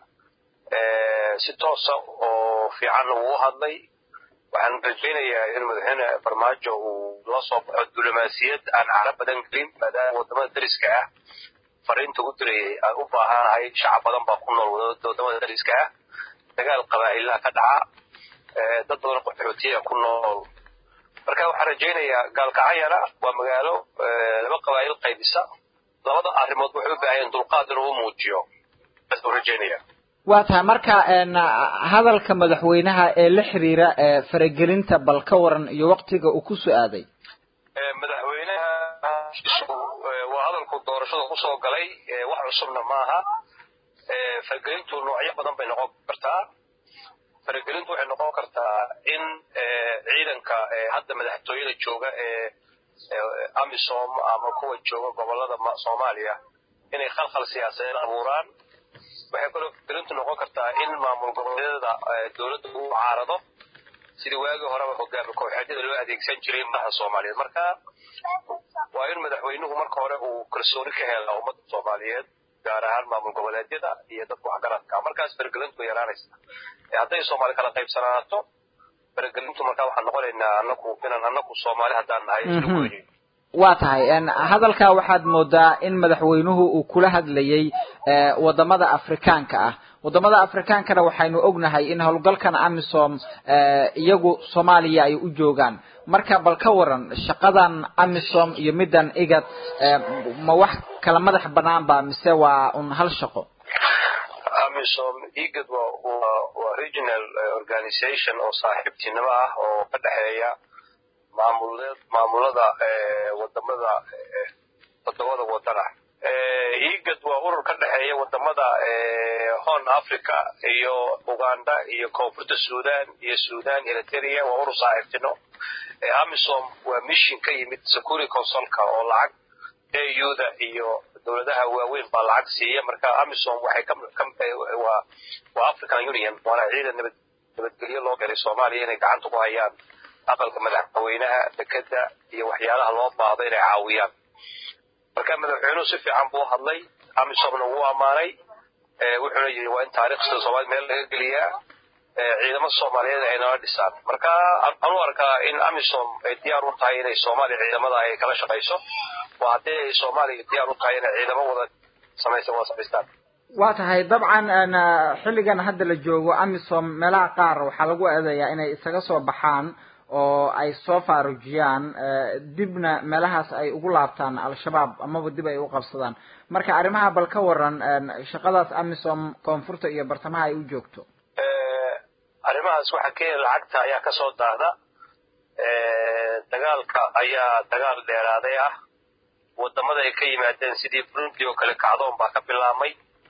si toosa oo fiicanna wuu u hadlay waxaan rajaynayaa in madaxweyne farmaajo uu la soo baxo diblomaasiyad aan caro badan gelin maadaama wadamada dariska ah fariinta u dirayay aan u baahanahay shacab badan baa ku nool wadamada dariska ah dagaal qabaa'ilaha ka dhaca dad badan qaxootiya ku nool marka waxaan rajaynayaa gaalkacayana waa magaalo laba qabaa'il qaybisa labada arrimood waxay u baahayeen dulqaad inuu u muujiyo bas u rajaynaya waa tahay marka hadalka madaxweynaha ee la xiriira faragelinta bal ka waran iyo waktiga uu ku soo aaday madaxweynaha waa hadalku doorashada kusoo galay wax cusubna maaha faragelintu noocyo badan bay noqon kartaa faragelintu waxay noqon kartaa in ciidanka hadda madaxtooyada jooga ee amisom ama kuwa jooga gobolada soomaaliya inay khalkhal siyaasadeed abuuraan waxay kaloo faragelintu noqon kartaa in maamul goboleedyada dowladda uu caarado sidii waagii horeba hogaami kooxeedyada loo adeegsan jiray madaxa soomaaliyeed marka waa in madaxweynuhu marka hore uu kalsooni ka helaa ummadda soomaaliyeed gaar ahaan maamul goboleedyada iyo dadka waxgaradka markaas faragelintu way yaraanaysa hadday soomaali kala qaybsanaato faragelintu markaa waxaan noqonaynaa anaku inaan anaku soomaali haddaan nahay isla goynin waa tahay hadalkaa waxaad moodaa in madaxweynuhu uu kula hadlayay wadamada afrikaanka ah wadamada afrikaankana waxaynu ognahay in howlgalkan amisom iyagu soomaaliya ay u joogaan marka bal ka waran shaqadan amisom iyo middan igad ma wax kala madax banaan ba mise waa un hal shaqo amisom igad waa waa waa regional organization oo saaxiibtinimo ah oo ka dhexeeya maamuled maamulada wadamada todobada wadan ah igad waa urur ka dhexeeya wadamada horn africa iyo uganda iyo koonfurta sudan iyo sudan eritrea waa urur saaxiibtino amisom waa mission ka yimid security consulka oo lacag auda iyo dowladaha waaweyn baa lacag siiya marka amisom waxay waa waa african union waana ciidan nabad nabadgelyo loo galay soomaaliya inay gacanta ku hayaan aqalka madaxweynaha dekeda iyo waxyaalaha loo baahdo inay caawiyaan marka madaxweynuhu si fiican buu hadlay amisomna wuu ammaanay wuxuuna yidhi waa in taariikhda soomaalida meel laga geliyaa ciidamada soomaaliyeed ay nala dhisaan marka anu arkaa in amisom ay diyaar u tahay inay soomaaliya ciidamada ay kala shaqayso waa haddii ay soomaaliya diyaar u tahay inay ciidamo wada samaysan wada samaystaan waa tahay dabcan xilligan hadda la joogo amisom meelaha qaar waxaa lagu eedeeyaa inay isaga soo baxaan oo ay soo faarujiyaan dibna meelahaas ay ugu laabtaan al-shabaab amaba dib ay u qabsadaan marka arrimaha bal ka waran shaqadaas amisom koonfurta iyo bartamaha ay u joogto arrimahaas waxaa kenya lacagta ayaa kasoo daahda dagaalka ayaa dagaal dheeraaday ah wadamada ay ka yimaadeen sidii burundi oo kale kacdoon baa ka bilaabmay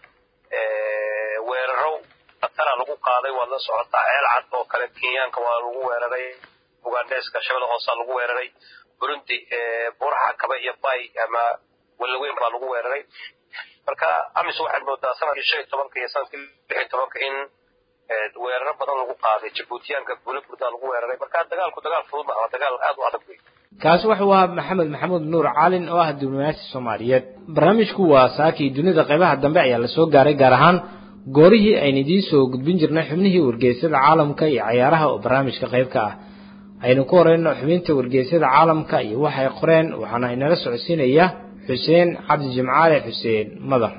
weeraro khatara lagu qaaday waad la socotaa ceel cad oo kale kenyaanka waa lagu weeraray ugandeska shabada hoosaa lagu weeraray burundi buraxa kaba iyo bay ama walaweyn baa lagu weeraray marka amis waxaad moodaa sanadkii shan iyo tobanka iyo sanadkii lix iyo tobanka in weeraro badan lagu qaaday jabuutiyaanka guula burdaa lagu weeraray marka dagaalku dagaal fudud maaha dagaal aad u adag wey kaasi wuxuu ahaa maxamed maxamuud nuur caalin oo ah diblomaasi soomaaliyeed barnaamijku waa saakii dunida qaybaha dambe ayaa lasoo gaaray gaar ahaan goorihii aynu idiin soo gudbin jirnay xubnihii wargeysyada caalamka iyo cayaaraha oo barnaamijka qayb ka ah aynu ku horeyno xubinta wargeysyada caalamka iyo waxay qoreen waxaana inala socodsiinaya xuseen cabdi jimcaale xuseen madar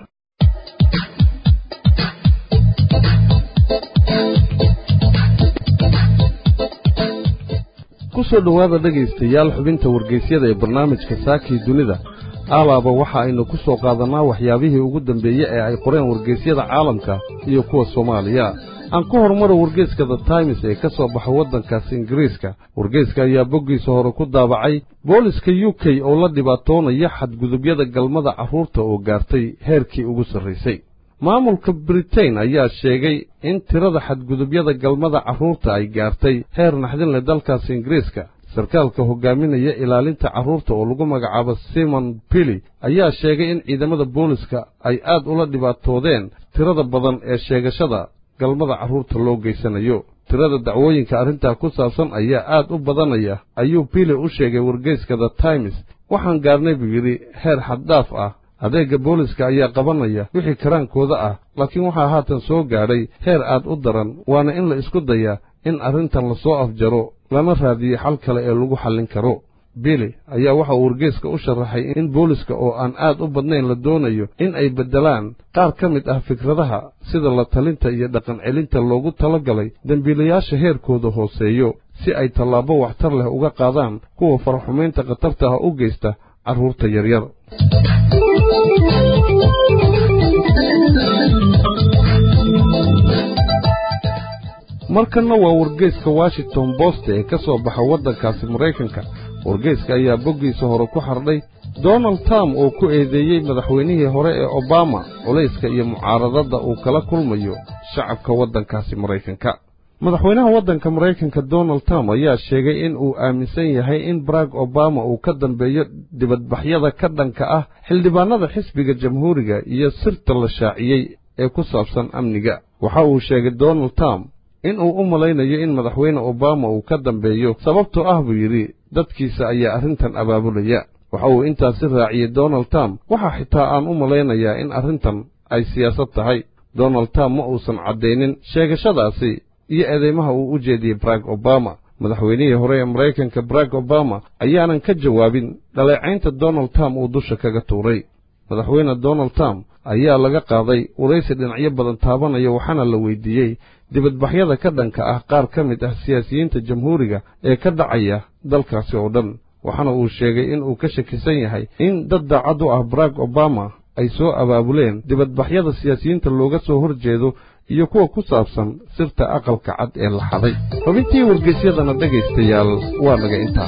ku soo dhowaada dhegaystayaal xubinta wargeysyada ee barnaamijka saakii dunida alaaba waxa aynu ku soo qaadannaa waxyaabihii ugu dambeeye ee ay qoreen wargeysyada caalamka iyo kuwa soomaaliya aan ku horumaro wargeyska the times ee ka soo baxa waddankaasi ingiriiska wargeyska ayaa boggiisa hore ku daabacay booliska u k oo la dhibaatoonaya xadgudubyada galmada carruurta oo gaartay heerkii ugu sarraysay maamulka britain ayaa sheegay in tirada xadgudubyada galmada carruurta ay gaartay heer naxdin leh dalkaasi ingiriiska sarkaalka hogaaminaya ilaalinta carruurta oo lagu magacaabo simon billy ayaa sheegay in ciidamada booliska ay aad ula dhibaatoodeen tirada badan ee sheegashada galmada carruurta loo geysanayo tirada dacwooyinka arrintaa ku saabsan ayaa aad u badanaya ayuu billy u sheegay wargeyska the times waxaan gaarnay buu yidhi heer xaddhaaf ah adeegga booliska ayaa qabanaya wixii karaankooda ah laakiin waxaa haatan soo gaadhay heer aad u daran waana in la isku dayaa in arrintan lasoo afjaro lana raadiyo xal kale ee lagu xallin karo bili ayaa waxa uu wargeyska u sharaxay in booliska oo aan aad u badnayn la doonayo in ay beddelaan qaar ka mid ah fikradaha sida la talinta iyo dhaqan celinta loogu talagalay dembiilayaasha heerkooda hooseeyo si ay tallaabo waxtar leh uga qaadaan kuwa faraxumaynta khatarta ah u geysta carruurta yaryar markanna waa wargeyska washington bost ee ka soo baxa waddankaasi maraykanka wargeyska ayaa boggiisa hore ku xardhay donald trump oo ku eedeeyey madaxweynihii hore ee obama culayska iyo mucaaradadda uu kala kulmayo shacabka waddankaasi maraykanka madaxweynaha waddanka maraykanka donald trump ayaa sheegay in uu aaminsan yahay in barack obama uu ka dambeeyo dibadbaxyada ka dhanka ah xildhibaannada xisbiga jamhuuriga iyo sirta la shaaciyey ee ku saabsan amniga waxa uu sheegay donald trump in uu u malaynayo in madaxweyne obama uu ka dambeeyo sababtoo ah buu yidhi dadkiisa ayaa arrintan abaabulaya waxa uu intaasi raaciyey donald trump waxaa xitaa aan u malaynayaa in arrintan ay siyaasad tahay donald trump ma uusan caddaynin sheegashadaasi iyo eedeymaha uu u jeediyey barack obama madaxweynihii hore ee maraykanka barack obama ayaanan ka jawaabin dhaleecaynta donald trump uu dusha kaga tuuray madaxweyne donald trump ayaa laga qaaday waraysi dhinacyo badan taabanaya waxaana la weydiiyey dibadbaxyada ka dhanka ah qaar ka mid ah siyaasiyiinta jamhuuriga ee ka dhacaya dalkaasi oo dhan waxaana uu sheegay in uu ka shakisan yahay in dad daacad u ah barack obama ay soo abaabuleen dibadbaxyada siyaasiyiinta looga soo hor jeedo iyo kuwa ku saabsan sirta aqalka cad ee la xaday xubintii wargeysyadana dhegaystayaal waa naga intaas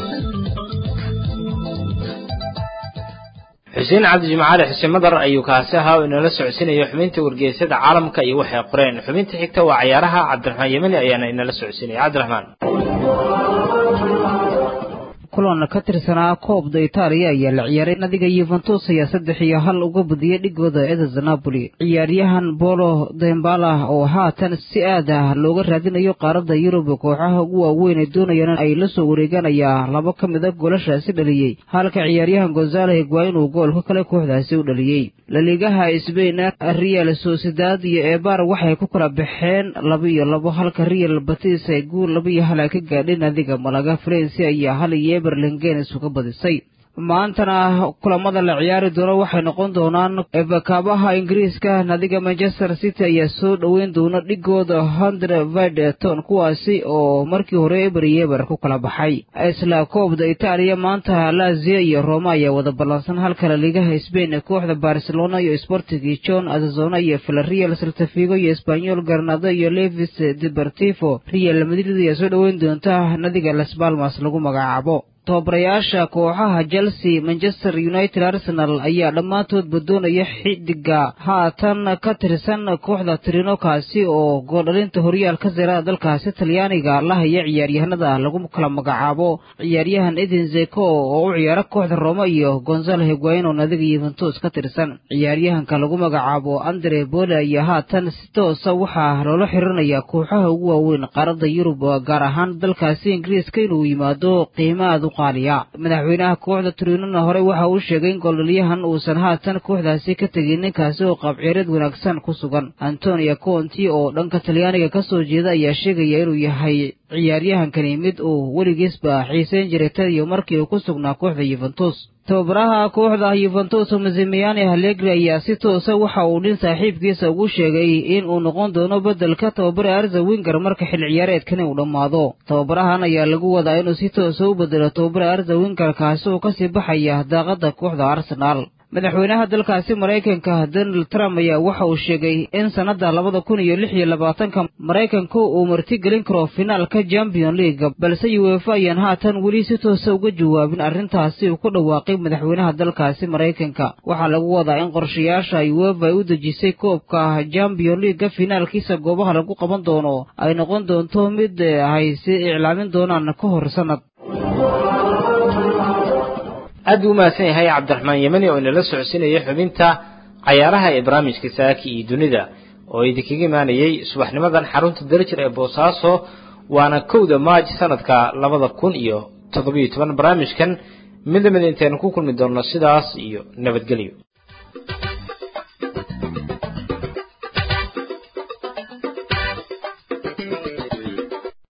xuseen cabdi jimcaale xuseen madar ayuu kaasi ahaa oo inala socodsiinaya xubinta wargeysyada caalamka iyo waxay qoreen xubinta xigta waa cayaaraha cabdiraxmaan yemani ayaana inala socodsiinaya cabdiraxmaan kulan ka tirsanaa koobda itaaliya ayaa la ciyaaray nadiga yuventus ayaa saddex iyo hal uga badiyey dhigooda edes napoli ciyaaryahan bolo dembala oo haatan si aad ah looga raadinayo qaaradda yurub kooxaha ugu waaweyn ee doonayaan ay la soo wareegaan ayaa laba ka mid a goolashaasi dhaliyey halka ciyaaryahan gonzalo higuain uu goolka kale kooxdaasi u dhaliyey laliigaha sbain real sociedad iyo ebar waxay ku kala baxeen laba iyo labo halka real batis ay guul laba iyo hal ay ka gaadheen nadiga malaga farensi ayaa hal iyo berlingenes uga badisay maantana kulamada la ciyaari doono waxay noqon doonaan kaabaha ingiriiska nadiga manchester city ayaa soo dhoweyn doona dhigooda hundred videton kuwaasi oo markii hore eber iyo eber ku kala baxay isla koobda itaaliya maanta lazio iyo roma ayaa wada ballansan halka laliigaha sbain kooxda barcelona iyo sportigi john azazona iyo villarreal saltafigo iyo espanyol garnado iyo levis deportivo real madrid ayaa soo dhoweyn doonta nadiga las balmas lagu magacaabo tababarayaasha kooxaha chelsea manchester united arsenal ayaa dhammaantoodba doonaya xidiga haatan ka tirsan kooxda trino kaasi oo gooldhalinta horyaalka sera dalkaasi talyaaniga la haya ciyaaryahanada lagu kala magacaabo ciyaaryahan eden zeko oo u ciyaara kooxda roma iyo gonzalo higuain oo nadiga yuventus ka tirsan ciyaaryahanka lagu magacaabo andre bole ayaa haatan si toosa waxaa loola xirinaya kooxaha ugu waaweyn qaaradda yurub gaar ahaan dalkaasi ingiriiska inuu yimaado qiimaad madaxweynaha kooxda turinona hore waxa uu sheegay in gooldhaliyahan uusan haatan kooxdaasi ka tegin ninkaasi oo qaabceereed wanaagsan ku sugan antonio conti oo dhanka talyaaniga ka soo jeeda ayaa sheegaya inuu yahay ciyaaryahankani mid uu weligiisba xiiseyn jiray tadiyo markii uu ku sugnaa kooxda yuventus tababaraha kooxda yuventus mazimiane halegri ayaa si toosa waxa uu nin saaxiibkiisa ugu sheegay in uu noqon doono beddelka tababara arza winger marka xil ciyaareedkani uu dhammaado tababarahan ayaa lagu wadaa inuu si toosa u bedelo tababara arza winger kaasi oo kasii baxaya daaqadda kooxda arsenaal madaxweynaha dalkaasi maraykanka donald trump ayaa waxa uu sheegay in sannadda labada kun iyo lix iyo labaatanka maraykanku uu martigelin karo finaalka champion league balse uefa ayaan haatan weli si toosa uga jawaabin arrintaasi uu ku dhawaaqay madaxweynaha dalkaasi maraykanka waxaa lagu wadaa in qorshayaasha uefa ay u dejisay koobka champion leaga finaalkiisa goobaha lagu qaban doono ay noqon doonto mid ay si iclaamin doonaan ka hor sannad aad buu umahadsan yahay cabdiraxmaan yemani oo inala socodsiinaya xubinta cayaaraha ee barnaamijka saaki iyo dunida oo idinkaga imaanayay subaxnimadan xarunta darjir ee boosaaso waana kowda maaj sanadka labada kun iyo toddobiyo toban barnaamijkan mid lamid intaynu ku kulmi doonno sidaas iyo nabadgelyo